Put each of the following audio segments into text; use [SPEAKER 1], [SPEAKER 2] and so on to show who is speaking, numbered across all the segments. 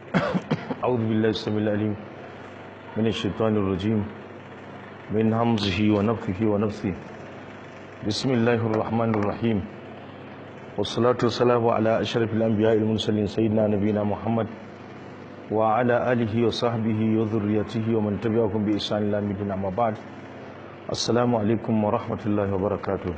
[SPEAKER 1] أعوذ بالله السميع العليم من الشيطان الرجيم من همزه ونفخه ونفثه بسم الله الرحمن الرحيم والصلاة والسلام على أشرف الأنبياء المرسلين سيدنا نبينا محمد وعلى آله وصحبه وذريته ومن تبعهم بإحسان إلى يوم الدين أما بعد السلام عليكم ورحمة الله وبركاته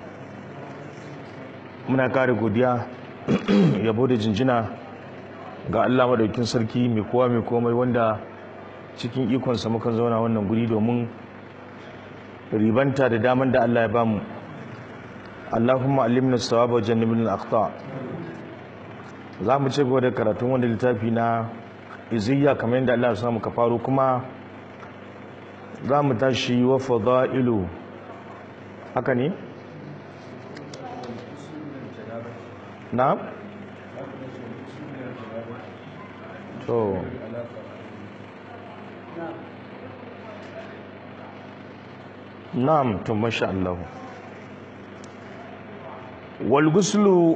[SPEAKER 1] muna kare godiya yabo da jinjina ga Allah madaukin sarki mai kowa mai komai wanda cikin ikonsa mukan zauna wannan guri domin ribanta da daman da Allah ya bamu Allahumma allimna sawaba wa jannibna al-akhta za mu ci gaba da karatun wanda littafi na iziyya kamar yadda Allah ya samu ka faru kuma za mu tashi wa fadailu haka ne na to na'am to masha Allah wal guslu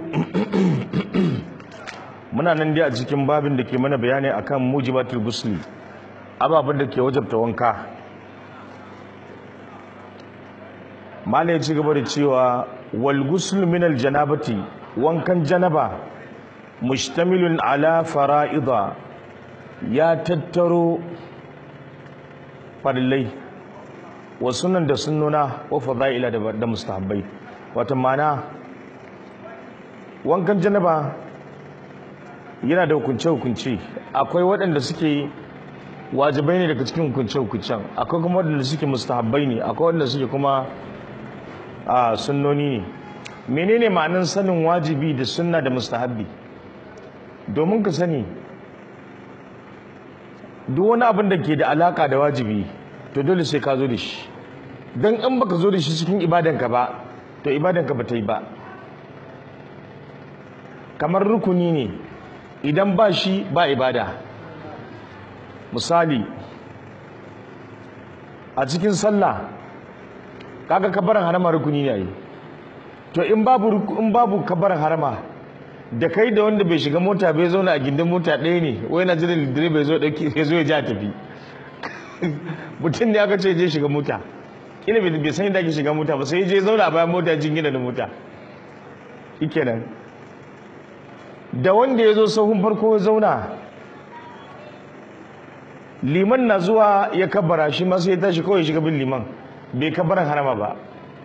[SPEAKER 1] muna nan dai a cikin babin da ke mana bayani akan mujibatul gusli ababen da ke wajabta wanka mala ya ci gaba da cewa wal guslu min al janabati wankan janaba mustamilun ala fara'ida ya tattaro farillai wa sunan da sunnuna wa fada'ila da mustahabbai wata mana wankan janaba yana da hukunce-hukunce akwai waɗanda suke wajibai ne daga cikin hukunce-hukuncen akwai kuma waɗanda suke mustahabbai ne akwai waɗanda suke kuma a sunnoni ne menene ma'anin sanin wajibi da sunna da mustahabbi domin ka sani duk wani abin da ke da alaka da wajibi to dole sai ka zo da shi don in baka zo da shi cikin ibadanka ba to ibadanka ba ta yi ba kamar rukuni ne idan ba shi ba ibada misali a cikin sallah kaga kabarin harama rukuni ne yi to in babu in babu kabarin harama da kai da wanda bai shiga mota bai zauna a gindin mota ɗaya ne wai na jiran lidire bai zo ɗauki ya zo ya ja tafi mutum ne aka ce je shiga mota ina bai san yadda ake shiga mota ba sai je zauna a bayan mota jingina da mota shikenan da wanda ya zo sahun farko ya zauna liman na zuwa ya kabara shi masu ya tashi kawai shiga bin liman bai kabaran harama ba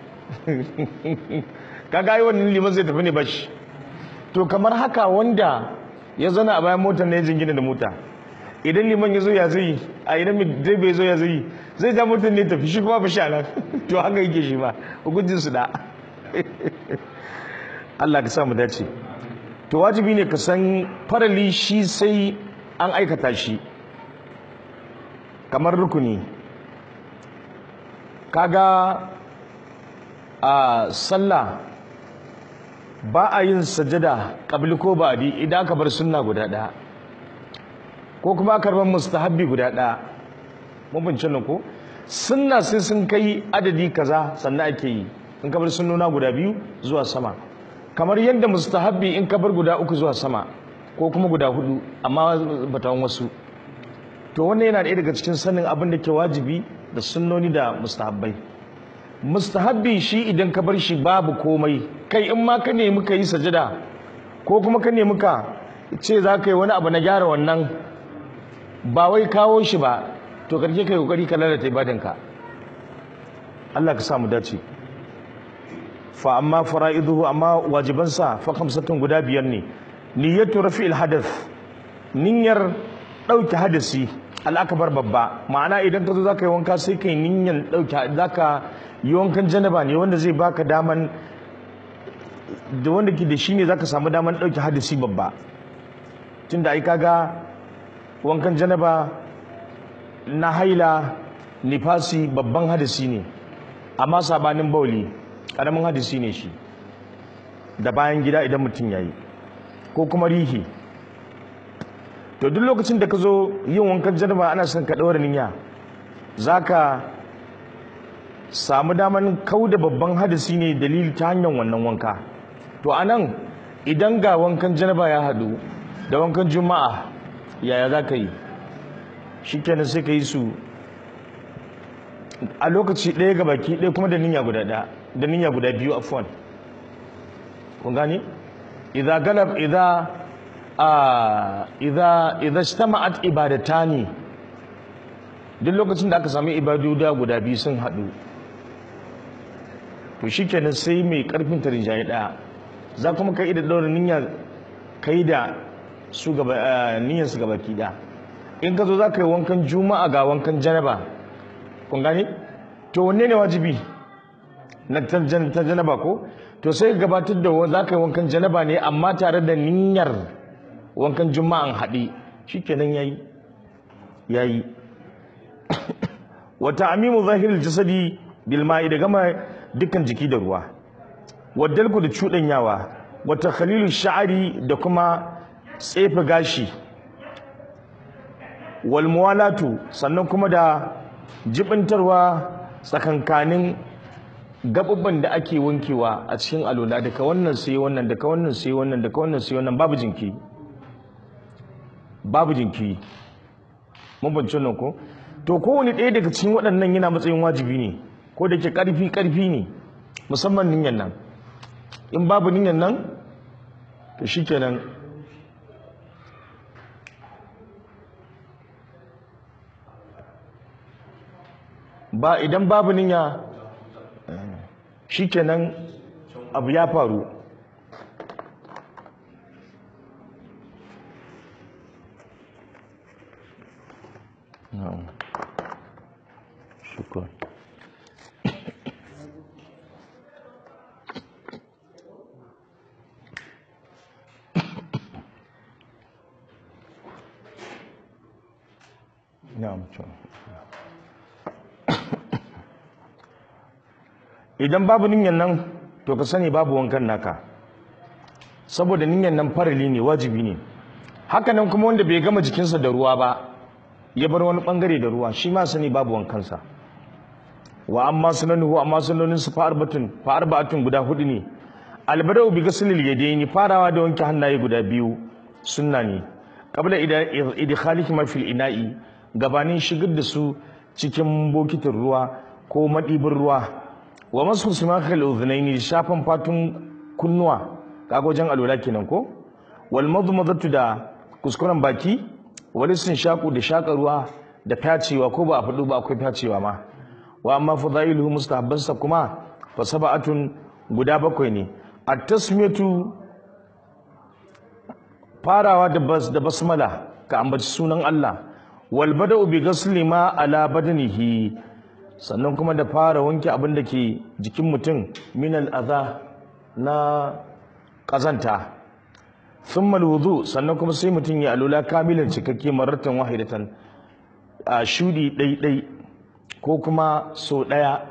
[SPEAKER 1] kaga yi wannan liman zai tafi ne bashi to kamar haka wanda ya zauna a bayan motar na ya jingina da mota idan liman ya zo ya zai a idan dai bai zo ya zai zai ja motar ne tafi shi kuma ba sha nan to haka yake shi ma hukuncin su da Allah ka sa mu dace to wajibi ne ka san farali shi sai an aikata shi kamar rukuni kaga a sallah ba a yin sajada ƙabli ko ba'di idan aka bar sunna guda ɗaya ko kuma aka bar mustahabbi guda ɗaya mun bince nan ko sunna sai sun kai adadi kaza sannan ake yi in ka bar sunnona guda biyu zuwa sama kamar yadda mustahabbi in ka bar guda uku zuwa sama ko kuma guda hudu amma batawan wasu to wannan yana ɗaya daga cikin sanin abin da ke wajibi da sunnoni da mustahabbai mustahabbi shi idan ka bar shi babu komai kai in ma ka nemi ka yi sajada ko kuma ka nemi ka ce za ka yi wani abu na gyara wannan ba wai kawo shi ba to karshe ka yi kokari ka lalata ibadanka Allah ka samu dace fa amma fara'iduhu amma wajibansa fa khamsatun guda biyar ne niyyatu rafi'il hadath niyyar dauke hadasi al'akabar babba ma'ana idan ka zo zaka yi wanka sai kai niyyar dauke zaka yi wankan janaba ne wanda zai baka daman da wanda ke da shi ne zaka samu daman dauke hadasi babba tunda ai kaga wankan janaba na haila nifasi babban hadasi ne amma sabanin bauli karamin hadisi ne shi da bayan gida idan mutum ya yi ko kuma rihi to duk lokacin da ka zo yin wankan janaba ana son ka ɗaura niyya za ka samu daman kau da babban hadisi ne dalili ta hanyar wannan wanka to a nan idan ga wankan janaba ya haɗu da wankan juma'a yaya za ka yi shi kenan sai ka yi su a lokaci ɗaya ga baki ɗaya kuma da niyya guda ɗaya da niyya guda biyu afwan kun gane idza galab idza a idza idza ijtama'at ibadatani duk lokacin da aka sami ibadu da guda biyu sun haɗu to shikenan sai mai karfin tarinjaye ɗaya za kuma kai da ɗaura niyya kai da su gaba niyyar su gaba ki ɗaya in ka zo za ka yi wankan juma'a ga wankan janaba kun gane to wanne ne wajibi na ta janaba ko to sai gabatar da za ka yi wankan janaba ne amma tare da niyyar wankan juma'an haɗe shikenan yayi yayi wata amimu zahiril jasadi bil ma'i da gama dukkan jiki da ruwa waddalku da cuɗanyawa wata khalilu sha'ari da kuma tsefe gashi wal muwalatu sannan kuma da jibintarwa tsakankanin gabubban da ake wankewa a cikin alola daga wannan sai wannan daga wannan sai wannan daga wannan sai wannan babu jinki babu jinki mun bance nan ko to kowane ɗaya daga cikin waɗannan yana matsayin wajibi ne ko da ke ƙarfi ƙarfi ne musamman niyyar nan in babu niyyar nan to shikenan ba idan babu niyya shikenan abu ya faru na'am shukran na'am idan babu niyyar nan to ka sani babu wankan naka saboda niyyar nan farali ne wajibi ne haka nan kuma wanda bai gama jikinsa da ruwa ba ya bar wani bangare da ruwa shi ma sani babu wankansa wa amma sunanuhu amma sunanin su fa arbatun fa arbatun guda hudu ne albadau bi ghaslil yadaini farawa da wanke hannaye guda biyu sunna ne qabla idkhalihi ma fil ina'i gabanin shigar da su cikin bokitin ruwa ko madibin ruwa wa masu simakal udhunaini shafan fatun kunnuwa kaga wajen alwala kenan ko wal madmadatu da kuskuren baki wal shaku da shaka ruwa da fyacewa ko ba a faɗo ba akwai fyacewa ma wa amma fadailuhu mustahabbansa kuma fa sab'atun guda bakwai ne at-tasmiyatu farawa da bas da basmala ka ambaci sunan Allah wal bada'u bi ghasli ma ala badanihi sannan kuma da fara wanke abin da ke jikin mutum minal adha na kazanta thumma alwudu sannan kuma sai mutum ya alula kamilan cikakke maratan wahidatan a shudi ɗaiɗai ko kuma so ɗaya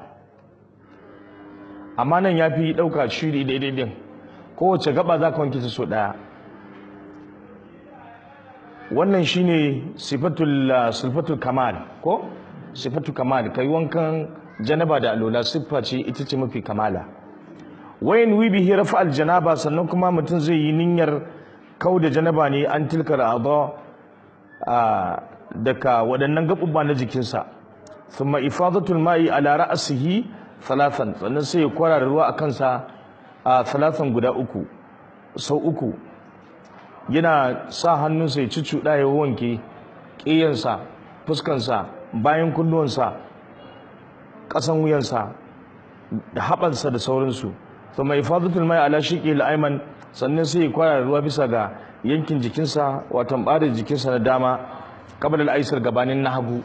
[SPEAKER 1] amma nan ya fi ɗauka shudi ɗaiɗai ɗin kowace gaba za ka wanke ta so ɗaya wannan shine sifatul sifatul kamal ko sifatul kamal kai wankan janaba da alola siffa ce ita ce mafi kamala wayan wi bihi rafa al janaba sannan kuma mutum zai yi niyyar kau da janaba ne an tilkar adha daga waɗannan gaɓuɓɓa na jikinsa thumma ifadatul ma'i ala ra'sihi thalathan sannan sai ya kwarara ruwa a kansa a thalathan guda uku sau uku yana sa hannunsa ya cuccuɗa ya wanke ƙiyansa fuskansa bayan kunnuwansa ƙasan wuyansa da haɓansa da sauransu to mai fadatul mai ala shiƙi al'aiman sannan sai ya kwara ruwa bisa ga yankin jikinsa watan ɓarin jikinsa na dama kabar al'aisar gabanin na hagu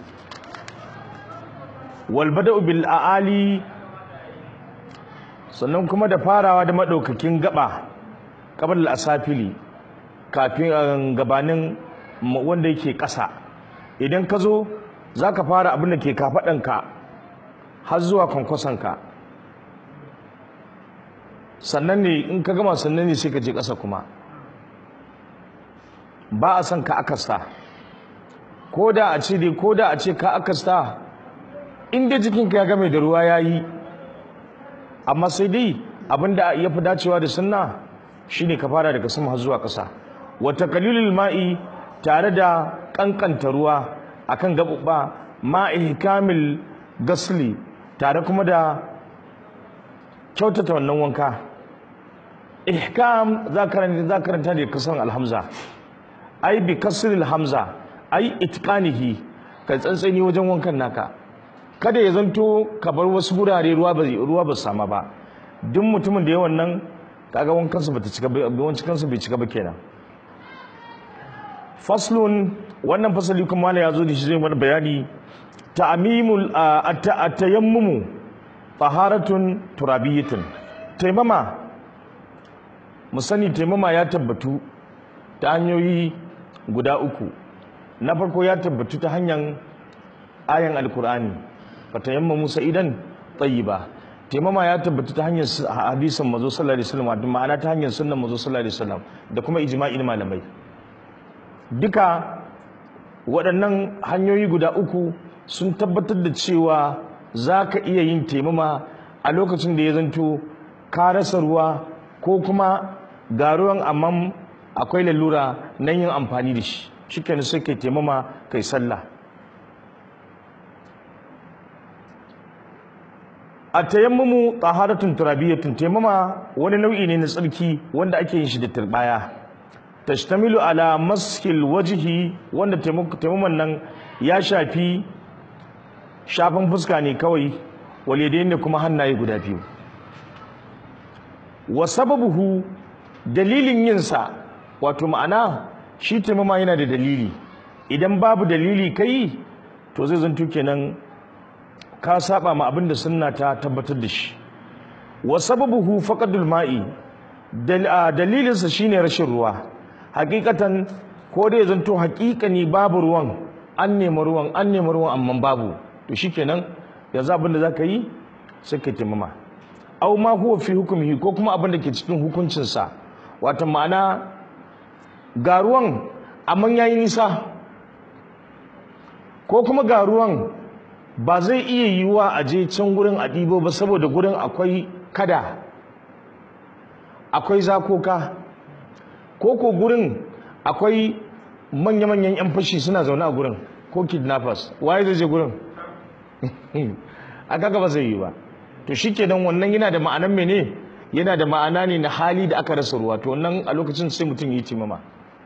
[SPEAKER 1] wal bada'u bil a'ali sannan kuma da farawa da maɗaukakin gaba kabar al'asafili kafin gabanin wanda yake ƙasa idan ka zo za ka fara abin da ke kafaɗanka har zuwa kwankwasonka sannan ne in ka gama sannan ne sai ka je ƙasa kuma ba a son ka akasta ko da a ce dai ko da a ce ka akasta in dai jikinka ya game da ruwa ya yi amma sai dai abin da ya fi dacewa da sunna shine ka fara daga sama har zuwa ƙasa wata kalilul ma'i tare da kankanta ruwa akan gaɓuɓɓa ma ihkamil gasli tare kuma da kyautata wannan wanka ihkam za karanta za karanta da kasan alhamza ai bi kasril hamza ai itqanihi ka tsantsani wajen wankan naka kada ya zanto ka bar wasu gurare ruwa ba ruwa ba sama ba duk mutumin da ya wannan kaga wankan sa bata cika ba wancan kansa bai cika ba kenan faslun wannan fasali kuma ya zo da shi zai mana bayani ta'mimul at-tayammumu taharatun turabiyatun taimama mu sani taimama ya tabbatu ta hanyoyi guda uku na farko ya tabbatu ta hanyar ayan alkur'ani fatayamma musa idan tayyiba taimama ya tabbatu ta hanyar hadisin mazo sallallahu alaihi wasallam da ma'ana ta hanyar sunnan mazo sallallahu alaihi wasallam da kuma ijma'in malamai duka waɗannan hanyoyi guda uku sun tabbatar da cewa za ka iya yin taimama a lokacin da ya zanto ka rasa ruwa ko kuma ga ruwan amma akwai lalura nan yin amfani da shi shikenan sai kai taimama kai sallah a tayammumu taharatun turabiyatun taimama wani nau'i ne na tsarki wanda ake yin shi da turbaya tashtamilu ala maskil wajhi wanda taimaman nan ya shafi shafin fuska ne kawai walidai ne kuma hannaye guda biyu wa sababuhu dalilin yinsa wato ma'ana shi taimama yana da dalili idan babu dalili kai to zai zanto kenan ka saba ma abin da sunna ta tabbatar da shi wa sababuhu faqadul ma'i dalilinsa shine rashin ruwa hakikatan ko dai zanto hakikani babu ruwan an nemi ruwan an nemi ruwan amma babu to shikenan yanzu abin da zaka yi sai ka taimama aw ma huwa fi hukmihi ko kuma abin da ke cikin hukuncinsa wato ma'ana ga ruwan amma yayi nisa ko kuma ga ruwan ba zai iya yiwuwa a je can gurin a ɗibo ba saboda gurin akwai kada akwai zakoka ko ko gurin akwai manya-manyan 'yan fashi suna zaune a gurin ko kidnappers waye zai je gurin a kaga ba zai yi ba to shi kenan wannan yana da ma'anan mene yana da ma'ana ne na hali da aka rasa ruwa to wannan a lokacin sai mutum yi timama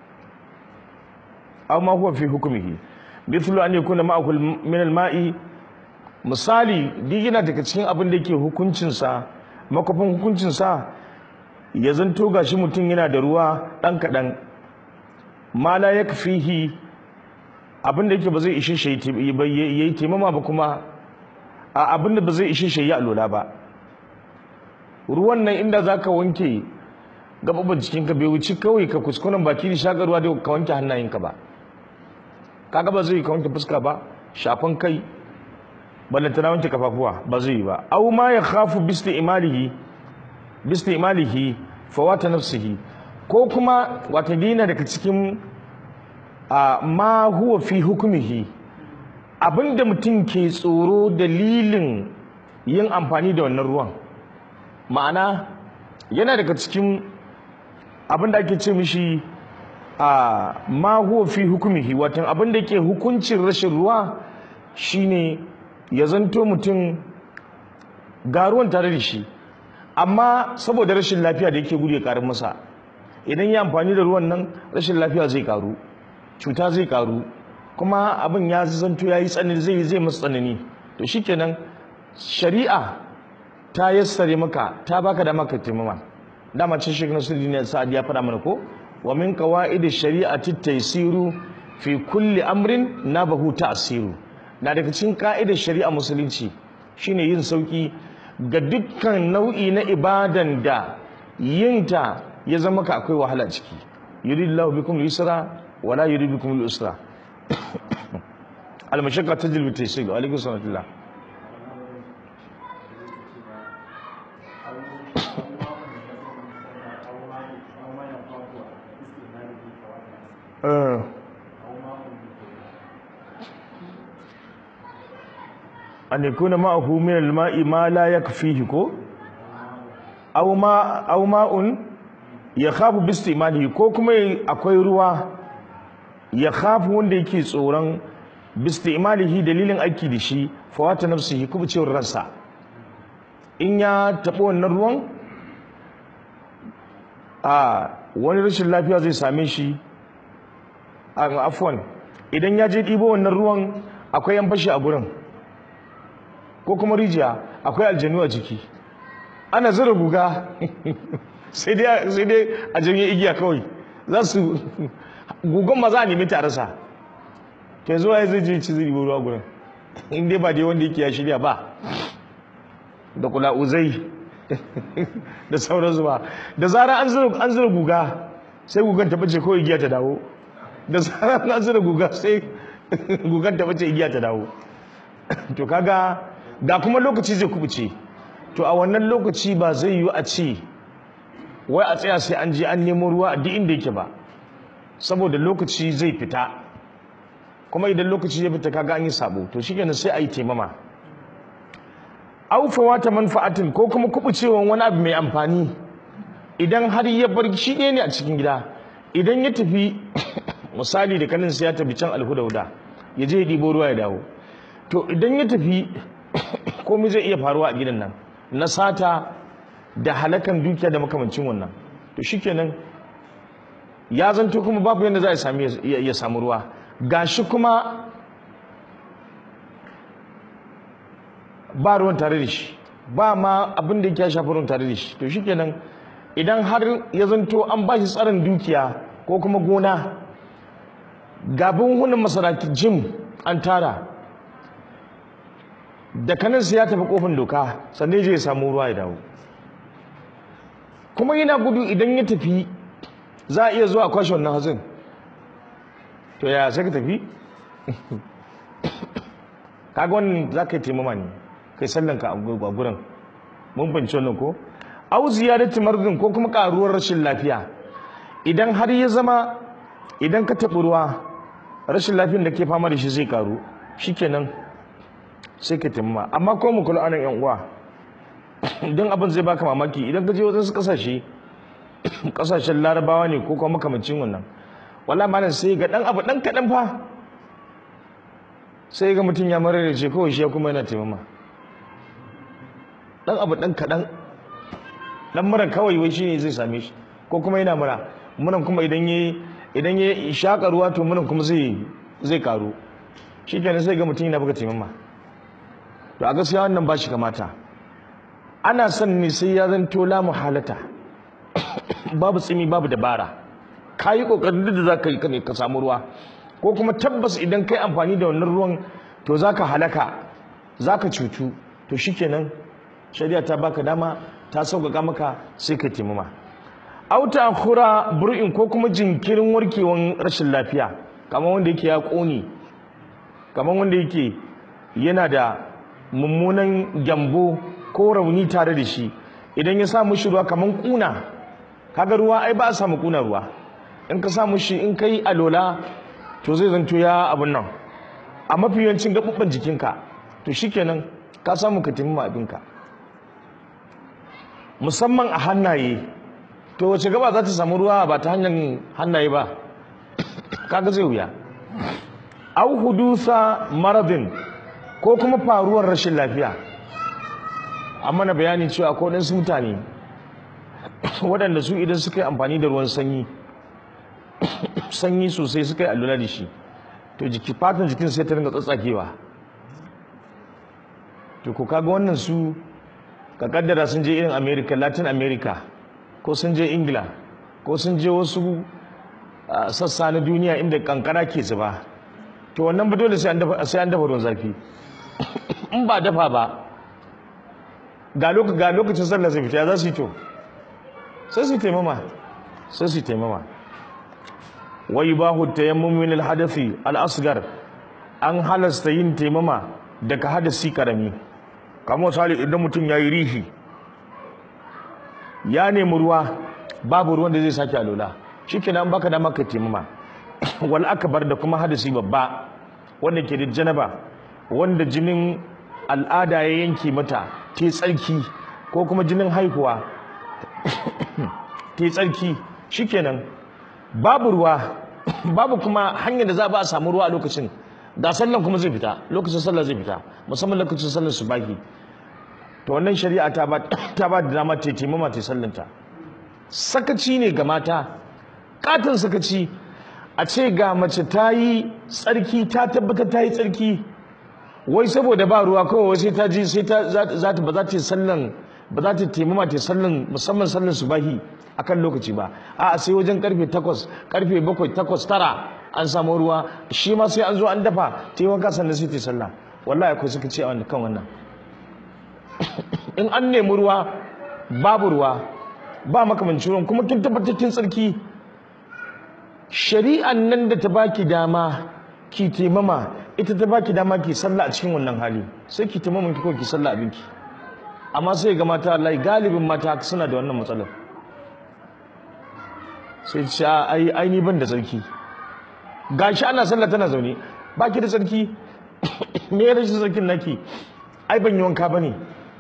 [SPEAKER 1] aw ma huwa fi hukmihi mithlu an yakuna ma'ahu min al-ma'i misali duk yana daga cikin abin da yake hukuncin sa makofin hukuncin sa ya zanto gashi mutum yana da ruwa dan kadan ma la yakfihi abin da yake ba zai ishe shi yayi timama ba kuma a abin da ba zai ishe shi ya alola ba ruwan nan inda zaka wanke gababban jikinka bai wuci kawai ka kuskuren baki da shagarwa da ka wanke hannayenka ba kaga ba zai ka wanke fuska ba shafan kai ballanta na wanke kafafuwa ba zai yi ba aw ma ya khafu bisti imalihi bisti imalihi fawata nafsihi ko kuma wata dina daga cikin ma huwa fi hukumihi abinda mutum ke tsoro dalilin yin amfani da wannan ruwan ma'ana yana daga cikin abinda ake ce mishi a ma huwa fi hukumihi watan abinda ke hukuncin rashin ruwa shine ya zanto mutum ga ruwan tare da shi amma saboda rashin lafiya da yake gudu ya karu masa idan ya amfani da ruwan nan rashin lafiya zai karu cuta zai karu kuma abin ya zanto ya yi tsanani zai zai masa tsanani to shikenan shari'a ta yassare maka ta baka da maka taimama dama cin shi na sirri ne sa'ad ya faɗa mana ko wa min qawaid shari'ati taysiru fi kulli amrin nabahu ta'siru na daga cikin ka'idar shari'a musulunci shine yin sauki ga dukkan nau'i na ibadan da yinta ya zama ka akwai wahala ciki yuridullahu bikum al-yusra wala yuridu bikum al-usra al-mashaqqa tajlibu at-taysir alaikum sallallahu Uh. an yakuna ma'ahu min al-ma'i ma la yakfihi ko aw ma aw ma'un yakhafu bi istimalihi ko kuma akwai ruwa ya khafu wanda yake tsoron bistimalihi dalilin aiki da shi fawata nafsihi kubucewar ransa in ya taɓa wannan ruwan a wani rashin lafiya zai same shi a afwan idan ya je ɗibo wannan ruwan akwai yan fashi a gurin ko kuma rijiya akwai aljanu a ciki ana zira guga sai dai a janye igiya kawai za su gugon ma za a nemi ta rasa ke zuwa ya zai je ci zai ruwa gurin in dai ba dai wanda yake ya shirya ba da kula uzai da sauransu ba da zara an zira guga sai gugan ta bace ko igiya ta dawo da zara an zira guga sai gugan ta bace igiya ta dawo to kaga ga kuma lokaci zai kubuce to a wannan lokaci ba zai yiwu a ce wai a tsaya sai an je an nemo ruwa a duk inda yake ba saboda lokaci zai fita kuma idan lokaci ya fita kaga an yi sabo to shikenan sai a yi taimama aufawa ta manfa'atin ko kuma kubucewan wani abu mai amfani idan har ya bar shi ɗaya ne a cikin gida idan ya tafi misali da kanin sai ya tafi can alhudauda ya je ya ɗibo ruwa ya dawo to idan ya tafi komai zai iya faruwa a gidan nan na sata da halakan dukiya da makamancin wannan to shikenan ya zanto kuma babu yadda za a sami ya samu ruwa gashi kuma ba ruwan tare da shi ba ma abin da yake ya shafi ruwan tare da shi to shikenan idan har ya zanto an ba shi tsarin dukiya ko kuma gona gabin hunan masaraki jim an tara da kaninsa ya tafi kofin doka sannan je ya samu ruwa ya dawo kuma yana gudu idan ya tafi za a iya zuwa a kwashe wannan hatsin to ya sai ka tafi kaga wannan za ka yi taimama ne kai sallanka a gurin mun fahimci wannan ko au ziyarati mardin ko kuma karuwar rashin lafiya idan har ya zama idan ka taɓi ruwa rashin lafiyar da ke fama da shi zai karu shikenan sai ka taimama amma ko mu kula anan yan uwa idan abin zai baka mamaki idan ka je wajen kasashe kasashen larabawa ne ko kuma makamancin wannan wala malam sai ga dan abu dan kadan fa sai ga mutum ya marar da ce kawai shi ya kuma yana taimama dan abu dan kadan dan mura kawai wai shine zai same shi ko kuma yana mura muran kuma idan yayi idan ya shaka ruwa to muran kuma zai zai karu shikenan sai ga mutum yana buga taimama to a gaskiya wannan ba shi kamata ana son ne sai ya zanto la muhalata babu tsimi babu dabara ka yi ƙoƙarin duk da za ka yi ka samu ruwa ko kuma tabbas idan kai amfani da wannan ruwan to za ka halaka za ka cutu to shikenan shari'a ta baka dama ta sauƙaƙa maka sai ka taimama auta kura bur'in ko kuma jinkirin warkewan rashin lafiya kamar wanda yake ya ƙone kamar wanda yake yana da mummunan gyambo ko rauni tare da shi idan ya samu shi ruwa kamar kuna kaga ruwa ai ba a samu kuna ruwa in ka samu shi in kai alola to zai zanto ya abun nan a mafi yawancin gaɓuɓɓen jikinka to shikenan ka samu ka taimama abinka musamman a hannaye to wace gaba za ta samu ruwa ba ta hanyar hannaye ba kaga zai wuya au hudusa maradin ko kuma faruwar rashin lafiya an mana bayani cewa ko ɗansu mutane waɗanda su idan suka yi amfani da ruwan sanyi sanyi sosai suka yi allura da shi to jiki fatan jikin sai ta ringa tsatsakewa to ko kaga wannan su ka kaddara sun je irin america latin america ko sun je ingila ko sun je wasu sassa na duniya inda kankara ke zuba to wannan ba dole sai an dafa ruwan zafi in ba dafa ba ga lokacin sallah zai fita za su yi to sai su taimama sai su taimama wai bahu tayammum min al-hadathi al-asghar an halasta yin taimama daga hadasi karami kamar misali idan mutum yayi rihi ya nemi ruwa babu ruwan da zai sake alola shikenan baka da maka taimama wal akbar da kuma hadasi babba wanda ke da janaba wanda jinin al'ada ya yanke mata ta tsarki ko kuma jinin haihuwa ta tsarki shikenan babu ruwa babu kuma hanyar da za a ba a samu ruwa a lokacin da sallan kuma zai fita lokacin sallah zai fita musamman lokacin sallar subahi to wannan shari'a ta ba ta ba da dama ta taimama ta sallanta sakaci ne ga mata katin sakaci a ce ga mace ta yi tsarki ta tabbatar ta yi tsarki wai saboda ba ruwa kawai sai ta ji sai ta za ta ba za ta yi sallan ba za ta taimama ta sallan musamman sallan subahi akan lokaci ba a sai wajen karfe 8 karfe 7 8 9 an samu ruwa shi ma sai an zo an dafa ta yi wanka sannan sai ta yi sallah wallahi akwai suka ce a kan wannan in an nemi ruwa babu ruwa ba makamancin ruwan kuma kin tabbatar kin tsarki shari'an nan da ta baki dama ki taimama ita ta baki dama ki sallah a cikin wannan hali sai ki taimama ki ko ki sallah abinki amma sai ga mata Allah galibin mata suna da wannan matsalar sai ce ai ai ni ban da tsarki gashi ana sallah tana zaune baki da tsarki me ya rashin tsarkin naki ai ban yi wanka bane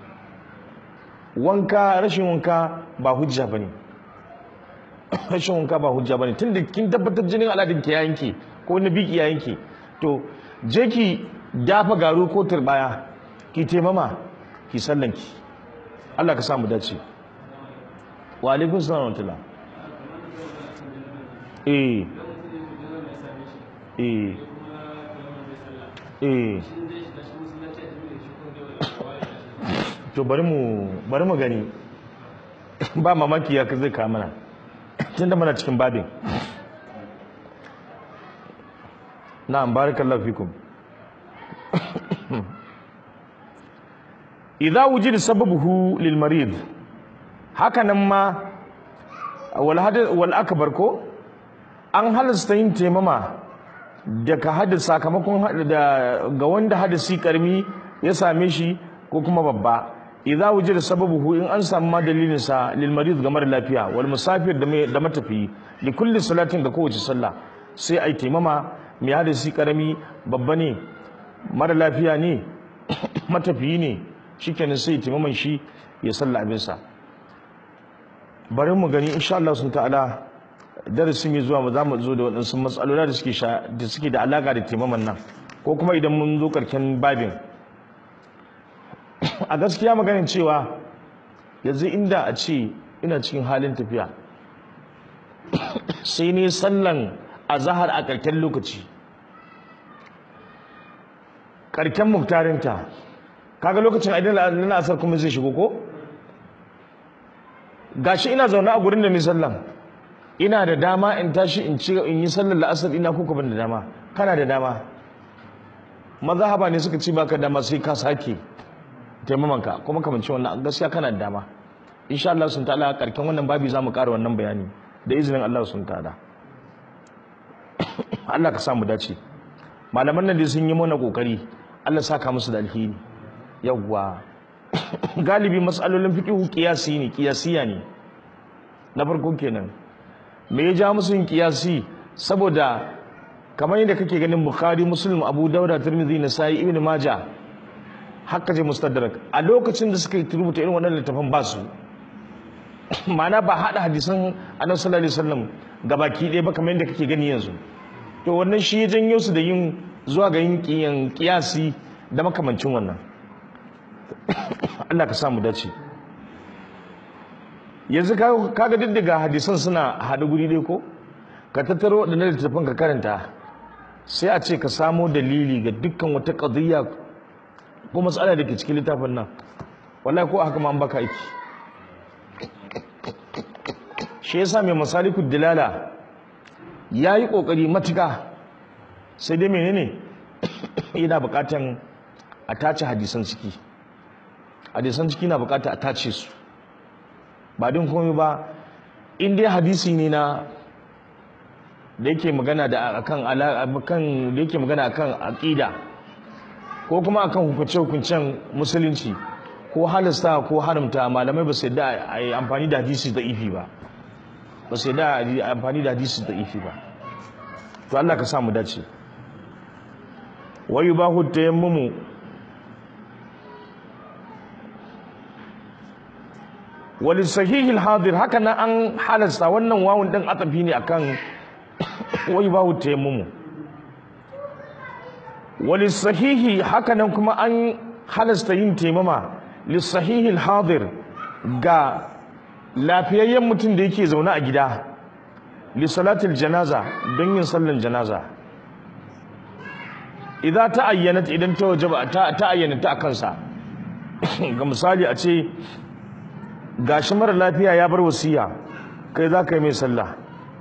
[SPEAKER 1] wanka rashin wanka ba hujja bane rashin wanka ba hujja bane tunda kin tabbatar jinin aladin ki ya yanke ko na biki ya yanke to je ki dafa garu ko turbaya ki taimama ki sallanki Allah ka samu dace wa alaikum salam wa rahmatullah eh eh eh to bari mu bari mu gani ba mamaki ya zai kawo mana tunda muna cikin babin na'am barakallahu fikum idza wujida sababuhu lil marid haka nan ma wal hadath wal akbar ko an halasta yin taimama daga hadis sakamakon da ga wanda hadisi karmi ya same shi ko kuma babba idza wujida sababuhu in an samu ma dalilin sa lil marid ga mara lafiya wal musafir da da matafi li kulli salatin ga kowace sallah sai ai taimama mai hadisi karami babba ne mara lafiya ne matafiyi ne shikenan sai taimaman shi ya salla abin sa bari mu gani insha Allah sun ta'ala darasin mai zuwa za mu zo da waɗansu matsaloli da suke da suke da alaka da taimaman nan ko kuma idan mun zo karken babin a gaskiya maganin cewa yanzu inda a ce ina cikin halin tafiya sai ne sallan azahar a karken lokaci karken muktarinta kaga lokacin aidan na asar kuma zai shigo ko gashi ina zaune a gurin da ni sallan ina da dama in tashi in ci in yi sallar la'asar ina kuka ban da dama kana da dama mazhaba ne suka ci baka dama sai ka sake taimamanka kuma kamanci wannan gaskiya kana da dama insha Allah sun ta'ala karken wannan babi zamu ƙara wannan bayani da izinin Allah sun ta'ala Allah ka samu dace malaman nan dai sun yi mana kokari Allah saka musu da alheri yawwa galibi matsalolin fiqhu qiyasi ne qiyasiya ne na farko kenan me ya ja musu yin qiyasi saboda kamar yadda kake ganin Bukhari Muslim Abu Dawud Tirmidhi Nasa'i Ibn Majah haka je mustadrak a lokacin da suka rubuta irin wannan littafin ba su ma'ana ba hada hadisan Annabi sallallahu alaihi wasallam gabaki ɗaya ba kamar yadda kake gani yanzu to wannan shi ya janyo su da yin zuwa ga yin kiyasi da makamancin wannan Allah ka samu dace yanzu kaga duk daga hadisan suna haɗu guri dai ko ka tattaro waɗannan littattafan ka karanta sai a ce ka samo dalili ga dukkan wata ƙadiyya ko matsala da ke cikin littafin nan wallahi ko haka ma an baka aiki shi yasa mai masaliku dilala ya yi ƙoƙari matuka sai dai menene yana buƙatan a tace hadisan ciki hadisan ciki na buƙata a tace su ba din komai ba in dai hadisi ne na da yake magana da akan kan da yake magana akan aqida ko kuma akan hukunce hukuncen musulunci ko halasta ko haramta malamai ba su yadda a yi amfani da hadisi da ifi ba ba su yadda a yi amfani da hadisi da ifi ba to Allah ka sa mu dace wa yubahu tayammumu wali sahihil hadir haka nan an halasta wannan wawun din atafi ne akan wai babu taimamu wani sahihi hakanan kuma an halasta yin taimama lissahihi hadir ga lafiyayyen mutum da yake zaune a gida lissalatul janaza don yin sallan janaza idan ta ayyana idan ta wajaba ta ayyana ta kansa ga misali a ce gashi mara lafiya ya bar wasiya kai za ka yi mai sallah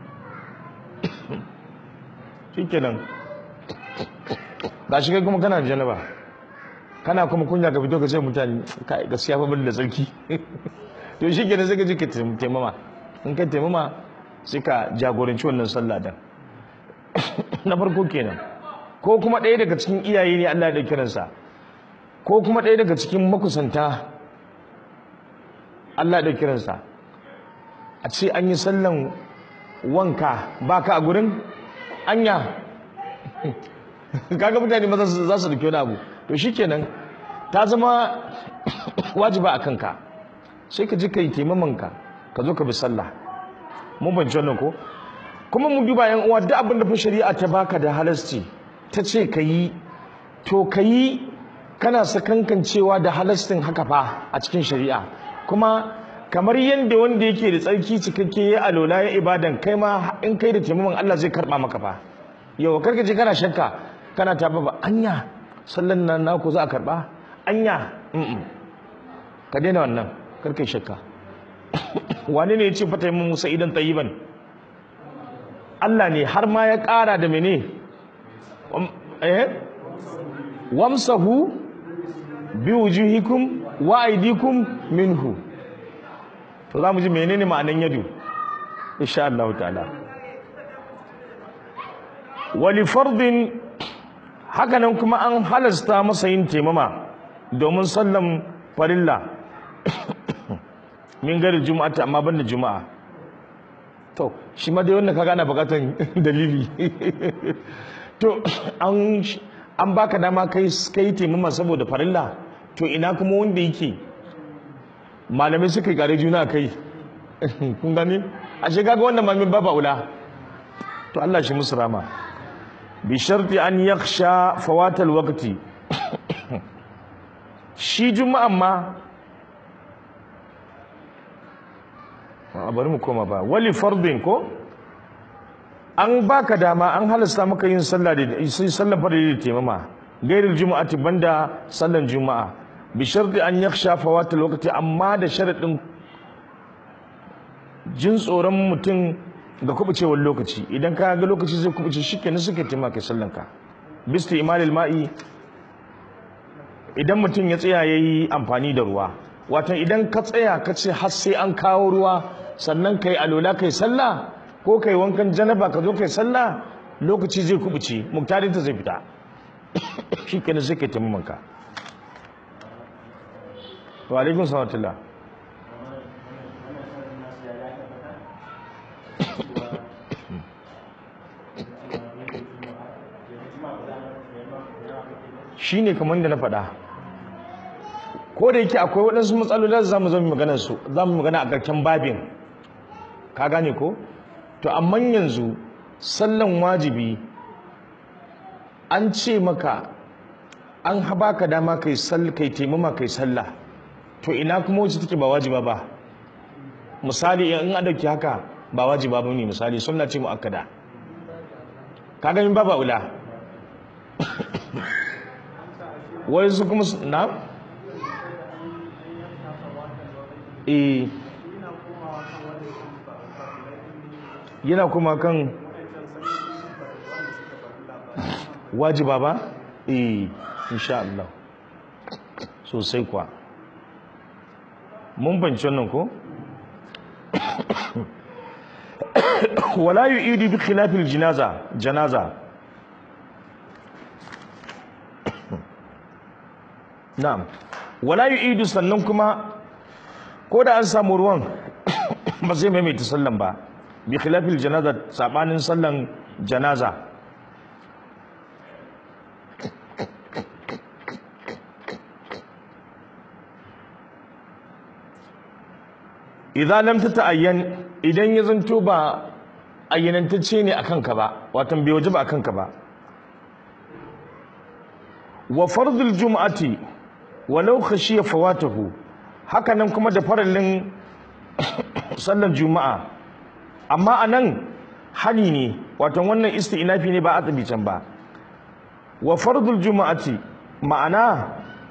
[SPEAKER 1] shikenan gashi kai kuma kana da janaba kana kuma kunya ka fito ka ce mutane kai gaskiya fa bin da tsarki to shikenan sai ka ji ka taimama in ka taimama sai ka jagoranci wannan sallah dan na farko kenan ko kuma ɗaya daga cikin iyaye ne Allah ya kiransa ko kuma ɗaya daga cikin makusanta Allah ya kiransa a ce an yi sallan wanka baka a gurin anya kaga mutane maza za su dauki wani abu to shikenan ta zama wajiba a kanka sai ka ji ka yi taimamanka ka zo ka bi sallah mun banci wannan ko kuma mu duba yan uwa duk abin da fa shari'a ta baka da halasci ta ce ka yi to ka yi kana sakankancewa da halastin haka fa a cikin shari'a kuma kamar yadda wanda yake da tsarki cikakke ya alola ya ibadan kai ma in kai da taimakon Allah zai karba maka fa yau karka je kana shakka kana ta ba anya sallan nan naku za a karba anya ka daina wannan karka shakka wani ne ya ce fata mun musa idan tayyiban Allah ne har ma ya ƙara da mene eh wamsahu bi wujuhikum wa aydikum minhu to za mu ji menene ma'anan yadu insha Allah ta'ala wali fardin hakanan kuma an halasta masa yin taimama domin sallan farilla min gari juma'a amma banda juma'a to shi ma dai wannan kaga ana bukatan dalili to an an baka dama kai kai taimama saboda farilla to ina kuma wanda yake malamai suka gare juna kai kun gani a shi kaga wannan mamin baba ula to Allah shi musu rama bi sharti an yakhsha fawatal waqti shi juma'an ma a bari mu koma ba wali fardin ko an baka dama an halasta maka yin sallah da sallar farilla da taimama gairil juma'ati banda sallan juma'a bi sharti an yakhsha fawatal waqti amma da sharadin jin tsoron mutum ga kubucewar lokaci idan ka ga lokaci zai kubuce shikenan suke taimaka sallan ka bisti imalil ma'i idan mutum ya tsaya yayi amfani da ruwa wato idan ka tsaya ka ce har sai an kawo ruwa sannan kai alola kai sallah ko kai wankan janaba ka zo kai sallah lokaci zai kubuce muktarin ta zai fita shikenan sai kai taimamanka wa alaikun salatullah shi ne kamar da na faɗa ko da yake akwai waɗansu matsaloli da za mu zama magana su za mu magana a ƙarshen babin ka gane ko to amma yanzu sallan wajibi an ce maka an haba ka dama kai sall kai taimama kai sallah to ina kuma wacce take ba wajiba ba misali in an dauki haka ba wajiba ba ne misali sunna ce muakkada ka ga min ba ula wai su kuma na eh yana kuma kan wajiba ba eh insha Allah sosai kuwa mun banci wannan ko wala yu'idu bi khilafil janaza janaza na'am wala yu'idu sannan kuma ko da an samu ruwan ba zai maimaita sallan ba bi khilafil janaza sabanin sallan janaza idan lam ta ta'ayyan idan ya zanto ba ayyanantacce ne akan ka ba watan bai wajaba akan ka ba wa fardul jum'ati walau khashiya fawatahu haka nan kuma da farallin sallar juma'a amma anan hani ne watan wannan isti'nafi ne ba a can ba wa fardul juma'ati ma'ana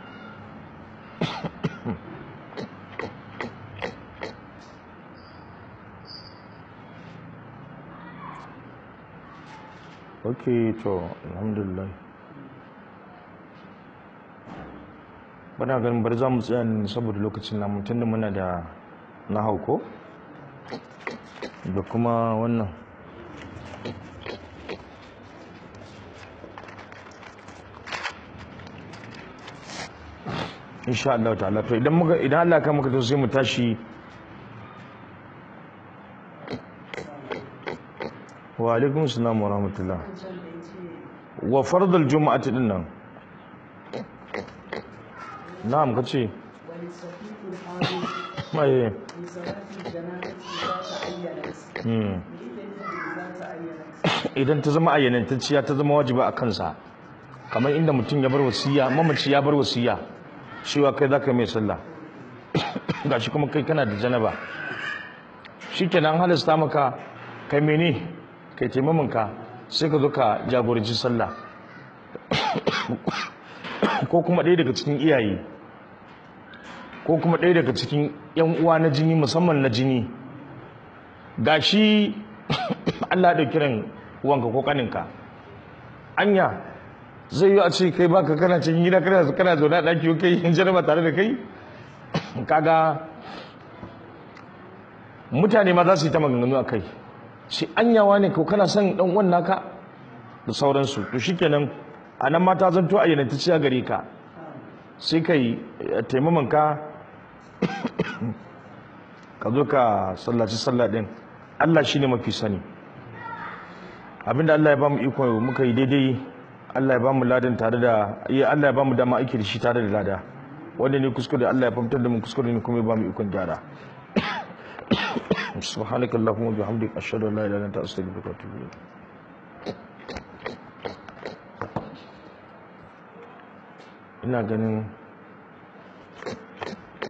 [SPEAKER 1] okay to alhamdulillah bana ganin bari za mu tsaya ne saboda lokacin namu tunda muna da na hauko da kuma wannan insha Allah ta'ala to idan muka idan Allah ka muka to sai mu tashi wa alaikum assalam wa rahmatullah wa fardul jumu'ati din nan na'am kace
[SPEAKER 2] وللصفيق الحاضر
[SPEAKER 1] mai
[SPEAKER 2] في صلاة الجنازة إذا تعينت
[SPEAKER 1] hmm
[SPEAKER 2] إذا تعينت
[SPEAKER 1] idan ta zama ayyanantacciya ta zama wajiba a kansa kamar inda mutum ya bar wasiya mamaci ya bar wasiya cewa kai za ka mai sallah gashi kuma kai kana da janaba shikenan halasta maka kai mene kai taimaminka sai ka zo ka jagoranci sallah ko kuma ɗaya daga cikin iyaye ko kuma ɗaya daga cikin 'yan uwa na jini musamman na jini gashi Allah da kiran uwanka ko kaninka anya zai yi a ce kai baka kana cikin gida kana kana zaune a ɗaki kai yin jaraba tare da kai kaga mutane ma za su yi ta maganganu a kai shi anyawa ne ko kana son ɗan uwan naka da sauransu to shikenan a nan mata zanto a yananta ciya gare ka sai kai taimamanka ka zo ka sallaci sallah din Allah shi ne mafi sani abinda Allah ya ba mu iko muka yi daidai Allah ya ba mu ladan tare da ya Allah ya ba mu dama aiki da shi tare da lada wanda ne kuskure Allah ya fahimtar da mu kuskure ne kuma ya ba mu ikon gyara subhanakallahumma wa bihamdika ashhadu an la ilaha illa anta astaghfiruka wa atubu ilayk ina ganin